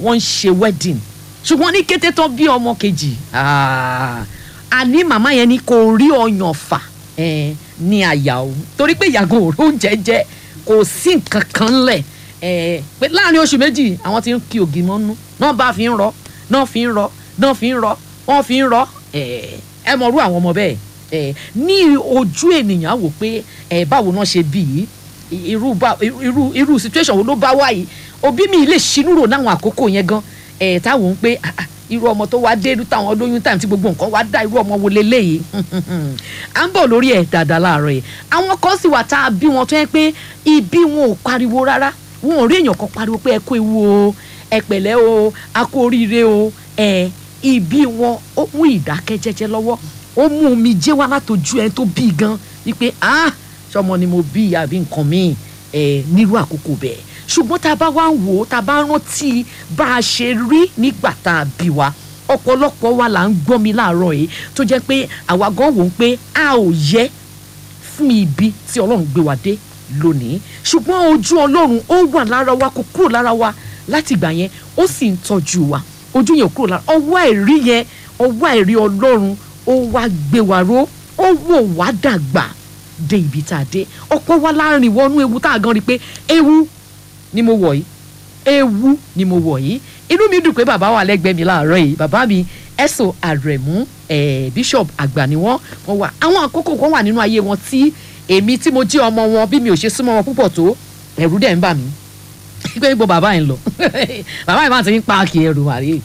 wọ́n ń ṣe wedding ṣùgbọ́n ní kété tán bí ọmọ kejì ah, àní màmá yẹn ni kò rí ọyàn fà eh, ní àyà òun torí pé ìyàgò òró oúnjẹ jẹ kò sí nǹkan kan lẹ̀ eh, pé láàrin oṣù méjì àwọn ti ń ki ògì mọ́nú náà bá fi ń rọ náà fi ń rọ náà fi ń rọ wọ́n fi ń rọ eh, ẹ mọ̀ rú àwọn ọmọ bẹ́ẹ̀ eh, ní ojú ènìyàn á wò pé eh, báwo náà ṣe bí yìí irú bá irú irú situation wo ló bá wá yìí òbí mi lè ṣinú rò náwọn àkókò yẹn gan ẹ̀ táwọn ń pé ah, ah, irú ọmọ tó wá dé irú táwọn lóyún táwọn tí gbogbo nǹkan wá dá irú ọmọ wo leléyìí à ń bọ̀ lórí ẹ̀ dáadáa láàárọ̀ yìí àwọn kan sì wà tá a bí wọn tó yẹ pé ibi wọn ò pariwo rárá wọn ò rí èèyàn kan pariwo pé ẹ kú ewu o ẹ pẹ̀lẹ́ o a kú oríire o ẹ ibi wọn ó mú ìdákẹ́jẹ́jẹ́ lọ́wọ́ ó mú omi jẹ́ wá látọjú ẹ tó bí gan wípé ah sọmọ ni mo bí àbí nǹkan míì ẹ nírú àkókò bẹ́ẹ̀ ṣùgbọ́n tá a bá wá ń wò ó tá a bá rántí bá a ṣe rí nígbà tá a bí wa ọ̀pọ̀lọpọ̀ wa là ń gbọ́ mi láàárọ̀ yìí tó jẹ́ pé àwa gan wò ó pé a ò yẹ fún ibi tí ọlọ́run gbé wa dé lónìí ṣùgbọ́n ojú ọlọ́run ó wà lára wa kò kúrò lára wa láti ìgbà yẹn ó sì ń tọ́jú wa ojú yẹn ò kúrò lára ọwọ́ àìrí yẹn ọwọ́ àìrí ọlọ́run ó wá gbé wa ró ó wò wá dàgbà dé ibi tá a dé ọ̀pọ̀ wa láàrin wọnú ewu tá a gan rí i pé ewu ni mo wọ̀ yìí ewu ni mo wọ̀ yìí inú mi dùn pé bàbá wà lẹ́gbẹ̀ẹ́ mi láàárọ̀ yìí bàbá mi ẹ̀sọ́ àrẹ̀mú eh, bishop àgbà ni wọ́n wọ́n wà àwọn àkókò kan wà nínú ayé wọn tí èmi tí mo jẹ́ ọmọ wọn bí mi ò ṣe súnmọ́ wọn púpọ̀ tó ẹ̀rù dẹ̀ ń bà mí pé ibo bàbá yẹn lọ bàbá yẹn máa ti ń páàkì ẹrù àrí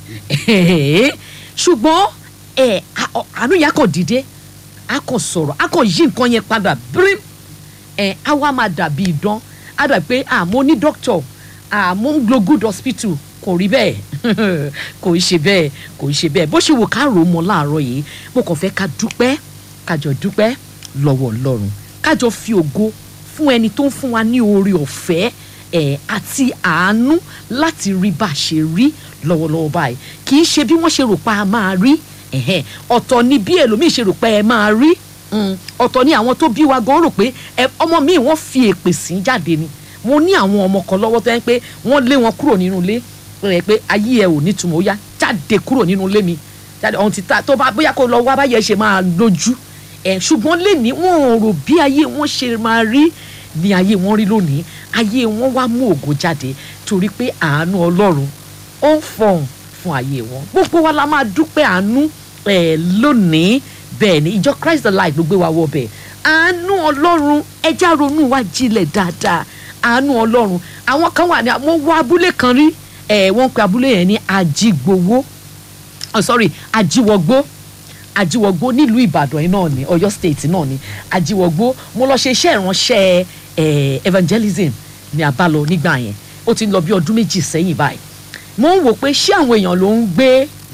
ṣùgbọ́n ẹ̀ àánú yà kò dìde a kò sọ̀rọ̀ a kò yí nǹkan yẹn padà bírín ẹ̀ á wá máa dàbí idán á dàbí pé àmọ́ ní doctor àmọ́ ń glo good hospital kò rí bẹ́ẹ̀ kò í ṣe bẹ́ẹ̀ kò í ṣe bẹ́ẹ̀ bó ṣe wò ká rò ó mọ́ láàárọ̀ yìí mo kàn fẹ́ ká dúpẹ́ kájọ dúpẹ́ lọ́wọ́ ọlọ́run kájọ fi ògo fún ẹni tó ń fún wa ní oore ọ̀fẹ́ ẹ̀ àti àánú láti rí bá a ṣe rí lọ́wọ́lọ́wọ́ báyìí kì í ṣe bí wọ́n ṣe rò pa a máa rí ẹ̀hẹ́n ọ̀tọ̀ ni bí ẹlòmíì ṣe rò pé ẹ máa rí mm, ọ̀tọ̀ ni àwọn tó bí wa gan rò pé ẹ ọmọ mi wọ́n fi èpè sí jáde ni mo ní àwọn ọmọ kan lọ́wọ́ tó yẹn pé wọ́n lé wọn kúrò nínú ilé rẹ̀ pé ayé ẹ ò nítumọ̀ ó yá jáde kúrò nínú ilé mi jáde ọ̀hún ti ta tó bá bóyá kó lọ wá báyẹn ṣe máa lójú ẹ̀ ṣùgbọ́n lẹ́ni wọn ò rò bí ayé wọn ṣe máa rí ní ayé wọn rí lónìí ayé wọn wá mú ògo jáde torí pé àánú ọlọ́run ó ń fọhùn fún ayé wọn gbogbo wa la máa dúpẹ́ àánú ẹ̀ lónìí bẹ́ẹ̀ ni ìjọ Christ the light ló gbé wa wọ bẹ́ẹ̀ àánú ọlọ́run ẹja ronú wa jinlẹ̀ dáadáa àánú ọlọ́run àwọn kan wà ní mo wọ abúlé kan rí ẹ̀ wọ́n pe abúlé yẹn ní ajígbowó oh, sorry ajíwọgbó ajíwọgbó nílùú ìbàdàn yìí náà ni ọ̀yọ́ state náà ni ajíwọgbó mo lọ ṣe iṣẹ́ ìránṣẹ́ ẹ̀ evangelism ní abálọ nígbà yẹn ó ti ń lọ bí ọdún méjì sẹ́yìn báyìí mo ń wò pé ṣé àwọn èèyàn ló ń gbé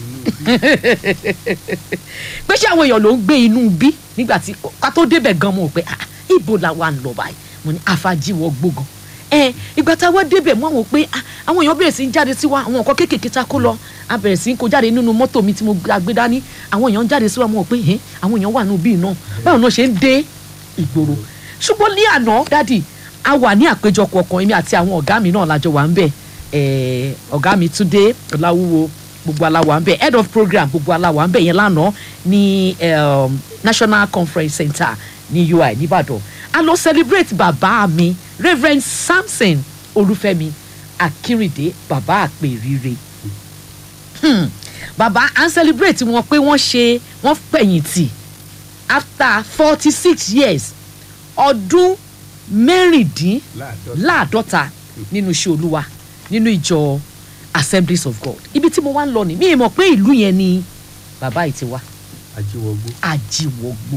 pé ṣé àwọn èèyàn ló ń gbé inú bí nígbà tí ká tó débẹ̀ gan mo rò pé ah ibo la wà ń lọ báyìí mo ní àfàjìwọ̀ gbógan ẹ ìgbà tá a wá débẹ̀ mo wò pé ah àwọn èèyàn bẹ̀rẹ̀ sí ń jáde sí wa àwọn nǹkan kéékèèké tá a kó lọ a bẹ̀rẹ̀ sí ń kó jáde nínú mọ́tò mi tí mo gbé dání àwọn èèyàn ń jáde sí wa mo rò pé ẹ àwọn èèyàn wà nínú bíi náà báwo náà ṣe ń dé ìgboro ṣùgbọ́n ní àná dádì a wà ní àpéjọpọ̀ kan èmi àti àwọn ọ̀gá mi náà lájọ wà ń bẹ̀ ọ̀gá mi Túndé Ọláwúwo gbogbo aláwa ń bẹ head of program gbogbo aláwa ń bẹ yẹn lánàá ní um, National Conference Center ní UI nìbàdàn a lọ celebrate bàbá mi Reverend Samson Olúfẹ́mi Akínrìndé bàbá àpèrire hmm. bàbá à ń celebrate wọn pé wọ́n ṣe wọ́n fẹ̀yìntì after forty six years ọdún mẹ́rìndínláàdọ́ta nínú iṣẹ́ olúwa nínú ìjọ assemblies of god ibi tí mo wá ń lọ ni mi ì mọ̀ pé ìlú yẹn ni bàbá yìí ti wá ajíwọgbó. ajíwọgbó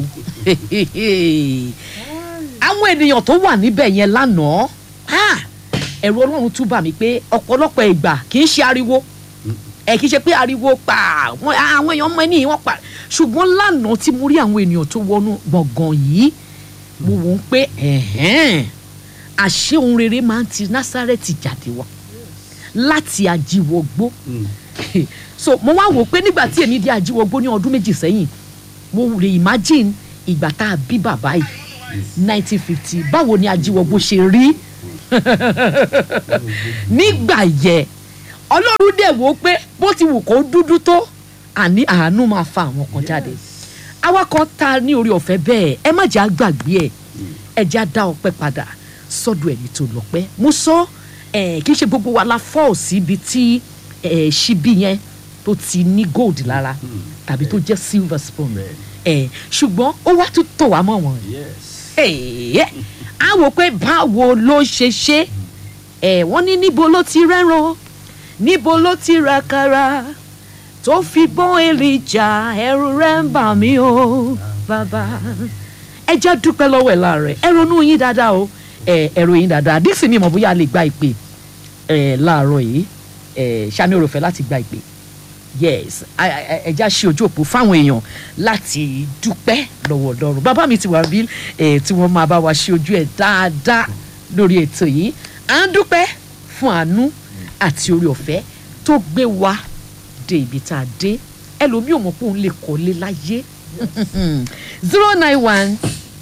àwọn ènìyàn tó wà níbẹ̀ yẹn lánàá ah, ẹ̀rù ọlọ́run tún bà mí pé ọ̀pọ̀lọpọ̀ ìgbà kì í ṣe ariwo ẹ kì í ṣe pé ariwo pa àwọn àwọn èèyàn mọ ẹni wọ́n pa ṣùgbọ́n lánàá tí mo rí àwọn ènìyàn tó wọnú gbọ̀ngàn yìí mo wò ó pé ẹ̀hẹ́n àṣé ohun rere máa ń ti násárẹ́tì jáde wá láti ajíwọgbó so mo wá wò pé nígbà tí èmi di ajíwọgbó ní ọdún méjì sẹ́yìn mo lè imagine ìgbà tá a bí bàbá yìí nineteen fifty báwo ni ajíwọgbó ṣe rí nígbà yẹ ọlọ́run dẹ̀ wò ó pé bó ti wù kó dúdú tó àní àánú máa fa àwọn kan jáde àwa kan ta ní orí ọ̀fẹ́ bẹ́ẹ̀ ẹ má jẹ́ àgbàgbé ẹ̀ ẹ jẹ́ á dá ọpẹ́ padà sọ́dọ̀ ẹni tó lọ́pẹ́ mo sọ ẹ̀ kì í ṣe gbogbo wa la fọ́ síbi tí ẹ̀ ṣíbí yẹn tó ti ní gold lára tàbí tó jẹ́ silver spoon ẹ̀ ṣùgbọ́n ó wá tún tọ̀ wá mọ́ wọn yes. ẹ̀ẹ́ á wò pé báwo ló ṣe ṣe ẹ̀ wọ́n ní níbo ló ti rẹ́ran níbo ló ti ra kara tó fi bọ́n èrìjà ẹ̀rù rẹ̀ ń bà mí o bàbá ẹ jẹ́ dúpẹ́ lọ́wọ́ ẹ̀ láàrẹ̀ ẹ ronú yín dáadáa o ẹ ẹ ròyìn dáadáa dísì mi mọ̀ bóyá a lè gba ìpè ẹ láàárọ̀ yìí ẹ sani oròfẹ́ láti gba ìpè yes a- a- ẹ já ṣe ojú òpó fáwọn èèyàn láti dúpẹ́ lọ́wọ́ Ọlọ́run bàbá mi ti wà bí ẹ tí wọ́n máa bá wa ṣe ojú ẹ̀ dáadáa lórí ètò yìí à ń dúpẹ́ fún àánú àti orí ọ̀fẹ́ tó gbé wa dé ibi tá a dé ẹlòmíì ò mọ̀ pé òun lè kọ́lé láyé zero nine one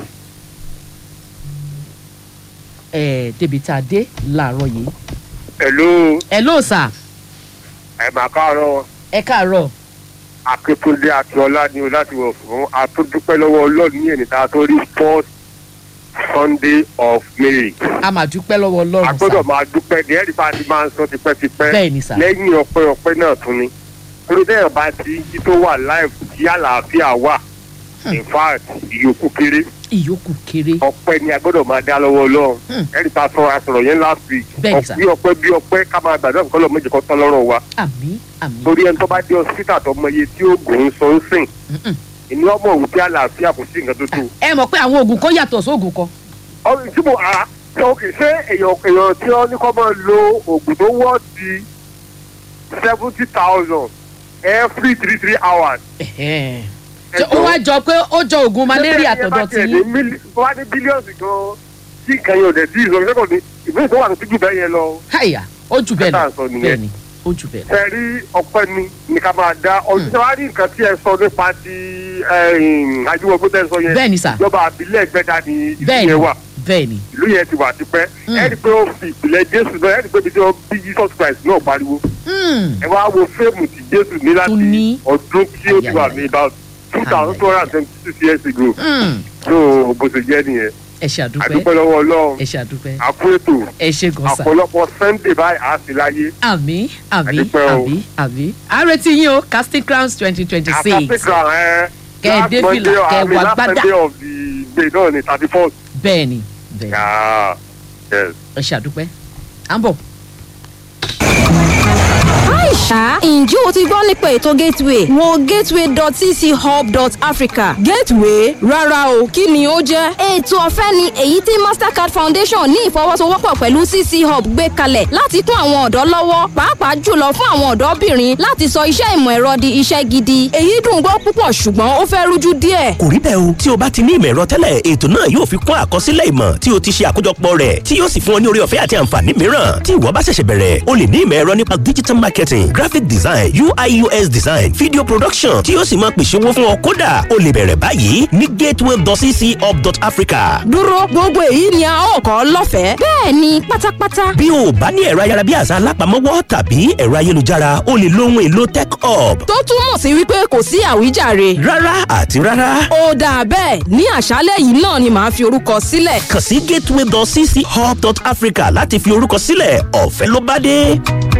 ẹ̀ débi tá a dé láàárọ̀ yìí Hello, hello sir ẹ máa káàárọ̀ ẹ káàárọ̀ Akíntúndé Akíọ́lá ni o láti wọ̀ fún àtúndúpẹ́ lọ́wọ́ Ọlọ́run ní ẹ̀nìta tó rí fourth Sunday of May. a máa dúpẹ́ lọ́wọ́ A Ọlọ́run gbọ́dọ̀ sir máa dúpẹ́ ní ẹ̀rí bá a ti máa ń sọ tipẹ́tipẹ́. Bẹ́ẹ̀ ni sà. Lẹ́yìn ọpẹ́ ọpẹ́ náà tún ni. Torí bẹ́ẹ̀ bá ti jí tó wà láì tí àlàáfíà wà. In fact, ìyókù kéré. ìyókù kéré Ọpẹ́ ni a gbọ́dọ̀ máa dá lọ́wọ́ Ọlọ́run. Hmm. Ẹ̀rí ta sọ àsọ̀rọ̀ yẹn last week. Bẹ́ẹ̀ ni sà. Bí ọpẹ́ bí ọpẹ́ ká máa gbàdúrà kọ́ lọ́ méjì kan tán lọ́rọ̀ wa. àmín àmín torí ẹni tó bá dé hospital tó mọ iye tí oògùn ń sọ ń sìn Mm-mm. inú ọmọ òun tí àlàáfíà kò sí nǹkan tó tó. ẹ mọ̀ pé àwọn oògùn kan yàtọ̀ sóògùn kan ọ̀rọ̀ tí mo ara sọ kì í ṣe èèyàn èèyàn tí wọ́n ní kọ́ máa lo oògùn tó wọ́ di seventy thousand every three three hours. Ẹ̀hẹ́n. Ṣé ó wá jọ pé ó jọ oògùn malaria tọ̀dọ̀ tí yín wọ́n á ní bílíọ̀nù gan tí nǹkan yẹn ò dẹ̀ sí ìsọ̀rọ̀ ìṣẹ́kọ̀ọ́ ní ìbéèrè tó wà ní tíjú bẹ́ẹ̀ yẹn lọ. háyà ó jù bẹ́ẹ̀ Ẹ lọ sọ nìyẹn. bẹ́ẹ̀ ni ó jù bẹ́ẹ̀ lọ ẹ rí ọpẹ́ ni ní ká máa dá ọdún tí wọ́n á rí nǹkan tí ẹ sọ nípa ti àjùwọ̀gbọ́n tẹ́ ẹ sọ yẹn bẹ́ẹ̀ ni sà ìjọba àbílẹ̀ gbẹ́dá ni ìlú bẹ́ẹ̀ ni yẹn wà bẹ́ẹ̀ ni ìlú yẹn ti wà tipẹ́ Mm. ẹ rí i pé ó fi ìpìlẹ̀ jésù náà ẹ rí i pé ibi tí wọ́n bí jesus christ náà pariwo Hmm. ẹ wá wo fíìmù tí jésù ní láti Tó ní. ọdún tí ó ti wà ní about two thousand two hundred and twenty six years ago Hmm. so bó ṣe jẹ́ nìyẹn ẹ ṣe àdúpẹ́ àdúpẹ́ lọ́wọ́ ọlọ́run ẹ ṣe àdúpẹ́ àkú ètò ẹ ṣe gan sà àpọ̀lọpọ̀ sunday báyìí á sí láyé àmì àmì Àdúpẹ́ o. àmì àmì àrètí yín o casting crowns twenty twenty six àtàkùnkà ẹ Kẹ́ ẹ dé fìlà, kẹ́ ẹ wọ last agbádá. sunday of the day náà ni thirty first. bẹ́ẹ̀ ni bẹ́ẹ̀ ni Yeah. Yes. ẹ ṣe àdúpẹ́ à ń bọ̀. Aisha, ǹjẹ́ o ti gbọ́ nípa ètò Gateway? Wo gateway.cchub.africa. Gateway? Rárá o, kí ni ó jẹ́? Ètò ọ̀fẹ́ ni èyí tí Mastercard Foundation ní ìfọwọ́sowọ́pọ̀ pẹ̀lú CC Hub gbé kalẹ̀ láti kún àwọn ọ̀dọ́ lọ́wọ́, pàápàá jùlọ fún àwọn ọ̀dọ́bìnrin láti sọ iṣẹ́ ìmọ̀ ẹ̀rọ di iṣẹ́ gidi. Èyí dùn gbọ́ púpọ̀ ṣùgbọ́n ó fẹ́ rújú díẹ̀. kò rí bẹ́ẹ̀ o tí o bá ti ní ìmọ̀ ẹ̀rọ tẹ́lẹ̀ ètò náà yóò fi kún àkọsílẹ̀ ìmọ̀ tí o ti ṣe àkójọpọ̀ rẹ̀ tí yóò sì fún ọ ní orí ọ̀fẹ́ àti àǹfààní mìíràn tí ìwọ bá ṣẹ̀ṣẹ̀ bẹ̀rẹ̀ o lè ní ìmọ̀ ẹ̀rọ nípa digital marketing graphic design UI UX design video production tí yóò sì máa pèsè owó fún ọ kódà o lè bẹ̀rẹ̀ báyìí ní gateway.cchub.africa Dúró gbogbo èyí ni a ó kọ́ lọ́fẹ̀ẹ́. Bẹ́ẹ̀ni pátápátá. bí o bá ní ẹ̀rọ ayárabíàṣá alápamọ́wọ́ tàbí ẹ̀rọ ayélujára o lè lo ohun èlò tech hub Tó túmọ̀ sí wípé kò sí àwíjàre. rárá àti rárá Ó dáa bẹ́ẹ̀ ní àṣálẹ̀ yìí náà ni màá fi orúkọ sílẹ̀. kàn sí gateway.cchub.africa láti fi orúkọ sílẹ̀ ọ̀fẹ́ ló bá dé.